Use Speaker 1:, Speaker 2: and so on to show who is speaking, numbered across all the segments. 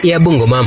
Speaker 1: ya Bungoma.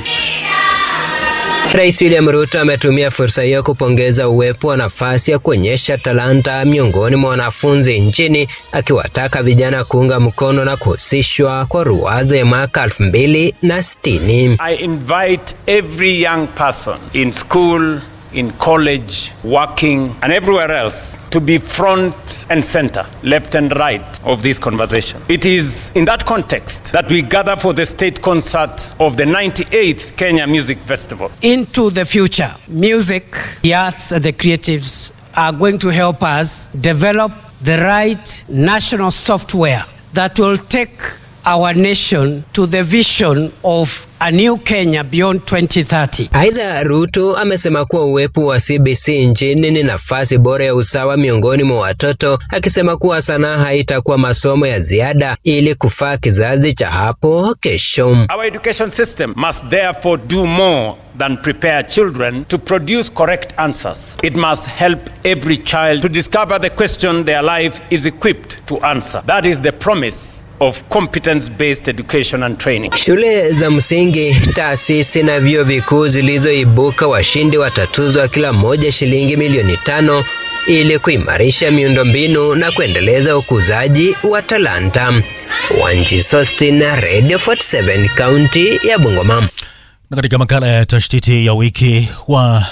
Speaker 1: Rais William Ruto ametumia fursa hiyo kupongeza uwepo wa nafasi ya kuonyesha talanta miongoni mwa wanafunzi nchini, akiwataka vijana kuunga mkono na kuhusishwa kwa ruwaza ya mwaka elfu mbili na sitini.
Speaker 2: I invite every young person in school, in college, working, and everywhere else to be front and center, left and right of this conversation. It is in that context that we gather for the state concert of the 98th Kenya Music Festival.
Speaker 3: into the future. Music, the arts, and the creatives are going to help us develop the right national software that will take our nation to the vision of a new Kenya beyond 2030.
Speaker 1: Aidha, Ruto amesema kuwa uwepo wa CBC nchini ni nafasi bora ya usawa miongoni mwa watoto, akisema kuwa sanaa haitakuwa masomo ya ziada ili kufaa kizazi cha hapo kesho.
Speaker 2: Our education system must therefore do more than prepare children to produce correct answers. It must help every child to discover the question their life is equipped to answer. That is the promise of competence based education and training.
Speaker 1: Shule za msingi, taasisi na vyuo vikuu zilizoibuka washindi watatuzwa kila moja shilingi milioni tano ili kuimarisha miundombinu na kuendeleza ukuzaji wa talanta. Wanji Sostin, Radio 47, kaunti ya Bungoma.
Speaker 4: Na katika makala ya tashtiti ya wiki wa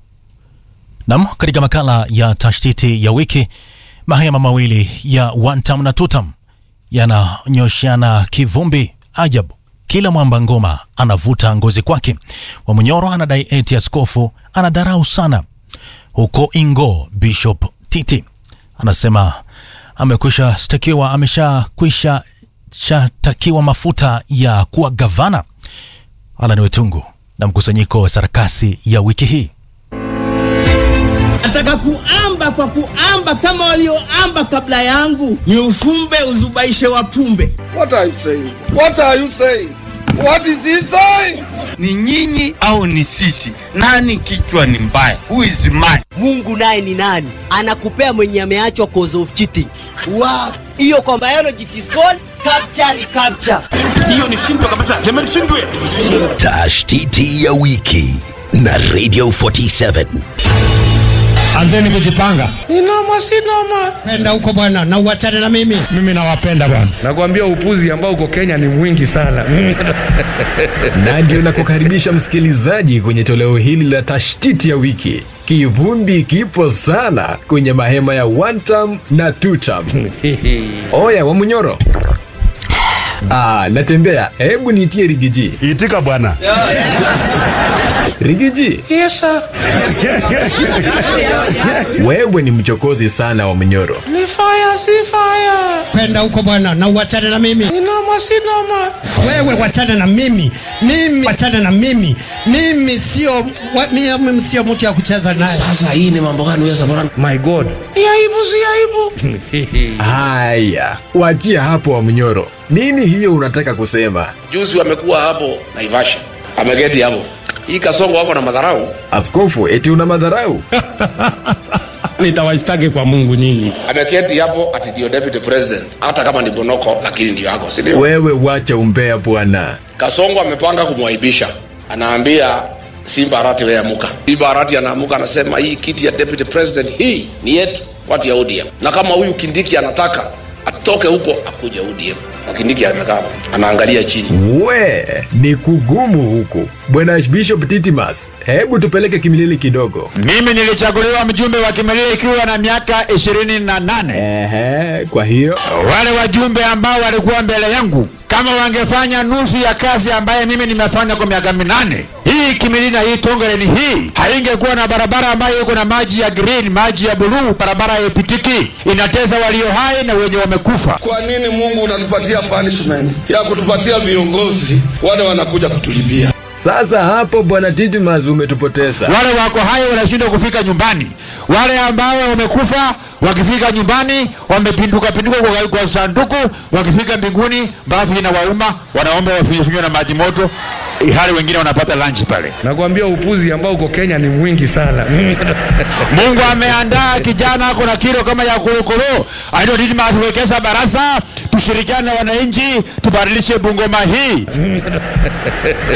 Speaker 4: nam, katika makala ya tashtiti ya wiki, mahema mawili ya Wantam na Tutam yananyoshana kivumbi ajabu. Kila mwamba ngoma anavuta ngozi kwake. Wamunyoro anadai eti askofu anadharau sana. Huko Ingo, Bishop Titi anasema amekwisha shtakiwa, ameshakwisha shatakiwa mafuta ya kuwa gavana. Alan Wetungu na mkusanyiko wa sarakasi ya wiki hii.
Speaker 5: Nataka kuamba kwa kuamba kama walioamba kabla yangu, ni ufumbe uzubaishe wapumbe.
Speaker 6: What are you saying? What are you saying? What is he saying?
Speaker 7: ni nyinyi au ni sisi? Nani kichwa ni mbaya? Who is mad?
Speaker 8: Mungu naye ni nani? Anakupea mwenye ameachwa cause of cheating. Wow. Hiyo kwa biology it is called capture recapture.
Speaker 9: Tashtiti ya wiki na Radio 47.
Speaker 10: Anzeni kujipanga.
Speaker 5: Inoma sinoma.
Speaker 3: Penda huko bwana na uachane na mimi.
Speaker 10: Mimi nawapenda bwana.
Speaker 6: Nakwambia upuzi ambao uko Kenya ni mwingi sana.
Speaker 11: na ndio nakukaribisha msikilizaji kwenye toleo hili la tashtiti ya wiki. Kivumbi kipo sana kwenye mahema ya one term na two term. Oya wa Munyoro. Ah, natembea. Hebu niitie Rigiji.
Speaker 10: Itika bwana.
Speaker 11: Rigiji.
Speaker 5: Yes sir.
Speaker 11: Wewe ni mchokozi sana wa Munyoro.
Speaker 5: Ni fire si fire.
Speaker 3: Penda huko bwana na uachane na mimi.
Speaker 5: Inoma sinoma.
Speaker 3: Wewe wachane na mimi. Mimi wachane na mimi. Mimi sio wa- mimi sio mtu ya kucheza naye.
Speaker 9: Sasa hii ni mambo gani wewe bwana?
Speaker 6: My God.
Speaker 5: Ni aibu si aibu.
Speaker 11: Haya, wachia hapo wa Munyoro. Nini hiyo unataka kusema?
Speaker 12: Juzi wamekuwa hapo Naivasha, ameketi hapo. Hii Kasongo wako na madharau,
Speaker 11: Askofu, eti una madharau?
Speaker 10: Nitawashtaki kwa Mungu nyinyi.
Speaker 12: ameketi hapo ati ndio deputy president, hata kama ni Bonoko, lakini ndio yako, si ndio?
Speaker 11: Wewe wacha umbea bwana.
Speaker 12: Kasongo amepanga kumwaibisha, anaambia Simba Arati wewe amuka. Simba Arati anaamuka anasema hii kiti ya deputy president hii ni yetu, watu ya ODM, na kama huyu Kindiki anataka atoke huko akuje ODM, na Kindiki amekaa hapo, anaangalia chini.
Speaker 11: We, ni kugumu huku. Bwana Bishop Titimas, hebu tupeleke kimilili kidogo.
Speaker 7: Mimi nilichaguliwa mjumbe wa Kimilili ikiwa na miaka ishirini na nane.
Speaker 11: Ehe, kwa hiyo
Speaker 7: Wale wajumbe ambao walikuwa mbele yangu kama wangefanya nusu ya kazi ambaye mimi nimefanya kwa miaka minane, hii Kimilili na hii Tongeren hii haingekuwa na barabara ambayo iko na maji ya green, maji ya buluu, barabara haipitiki, inatesa walio hai na wenye wamekufa.
Speaker 6: Kwa nini Mungu unatupatia punishment ya kutupatia viongozi wale wanakuja kutulipia?
Speaker 11: sasa hapo Bwana Titimas umetupoteza.
Speaker 7: Wale wako hai wanashindwa kufika nyumbani, wale ambao wamekufa wakifika nyumbani wamepinduka pinduka kwa, kwa sanduku, wakifika mbinguni bafu inawauma, wanaomba wafinywe na maji moto, hali wengine wanapata lunch pale.
Speaker 6: Nakwambia upuzi ambao uko Kenya ni mwingi sana.
Speaker 7: Mungu ameandaa kijana ako na kilo kama ya kurukuru, aitwa Didmus Wekesa Barasa. Tushirikiane na wananchi, tubadilishe Bungoma hii.